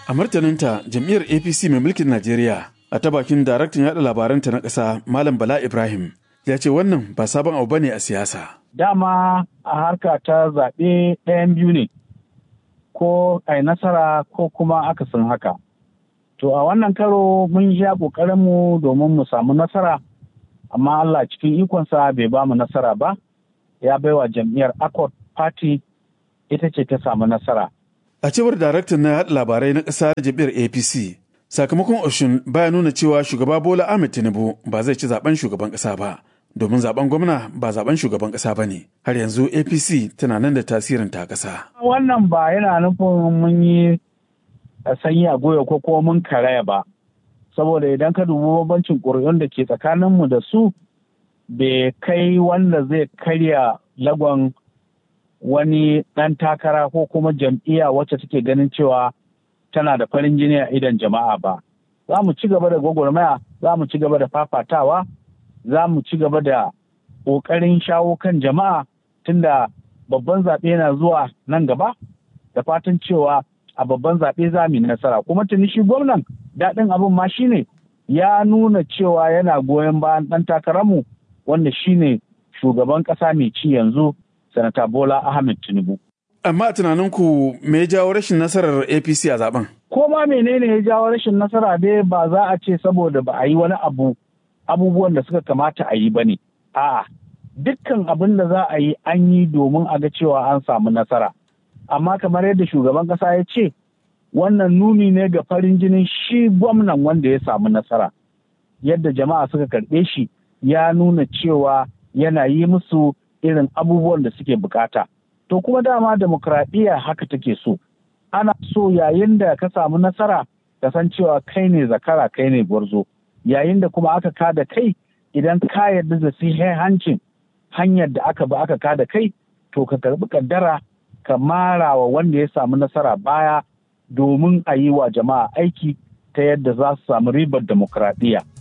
A martaninta jam'iyyar APC mai mulkin Najeriya a ta bakin daraktan yaɗa labaranta na ƙasa Malam Bala Ibrahim ya ce wannan ba sabon abu bane a siyasa. Dama a harka ta zaɓe ɗayan biyu ne ko a nasara ko kuma akasin haka. To a wannan karo mun sha ƙoƙarinmu domin mu samu nasara amma Allah cikin ikonsa bai ba mu nasara ba ya baiwa jam'iyyar Accord Party ita ce ta samu nasara. A cewar daraktan na yaɗa labarai na ƙasa da jam'iyyar APC, sakamakon Oshun baya nuna cewa shugaba Bola Ahmed Tinubu ba zai ci zaben shugaban ƙasa ba, domin zaben gwamna ba zaben shugaban ƙasa ba ne. Har yanzu APC tana nan da tasirin ta ƙasa. Wannan ba yana nufin mun yi sanyi a goya ko kuma mun karaya ba. Saboda idan ka dubi bambancin ƙuri'un da ke tsakaninmu da su bai kai wanda zai karya lagon wani ɗan takara ko kuma jam'iyya wacce take ganin cewa tana da farin jini a idan jama'a ba. Za mu ci gaba da gwagwarmaya, za mu ci gaba da fafatawa, za mu ci gaba da ƙoƙarin shawo kan jama'a tunda babban zaɓe na zuwa nan gaba da fatan cewa a babban zaɓe za mu yi nasara. Kuma tuni shi gwamnan daɗin abin ma shine ya nuna cewa yana goyon bayan ɗan takararmu wanda shine shugaban ƙasa mai ci yanzu sanata Bola Ahmed Tinubu. Amma a tunaninku me ya jawo rashin nasarar APC a zaben? Ko ma menene ya jawo rashin nasara dai ba za a ce saboda ba a yi wani abu abubuwan da suka kamata a yi ba ne. A'a, dukkan abin da za a yi an yi domin a ga cewa an samu nasara. Amma kamar yadda shugaban ƙasa ya ce, wannan nuni ne ga farin jinin shi gwamnan wanda ya samu nasara. Yadda jama'a suka karɓe shi ya nuna cewa yana yi musu irin abubuwan da suke bukata. To kuma dama demokradiyya haka take so. Ana so yayin da ka samu nasara ka san cewa kai ne zakara kai ne gwarzo. Yayin da kuma aka kada kai idan ka yarda da hancin hanyar da aka bi aka kada kai to ka karbi kaddara ka mara wa wanda ya samu nasara baya domin a yi wa jama'a aiki ta yadda za su samu ribar demokradiyya.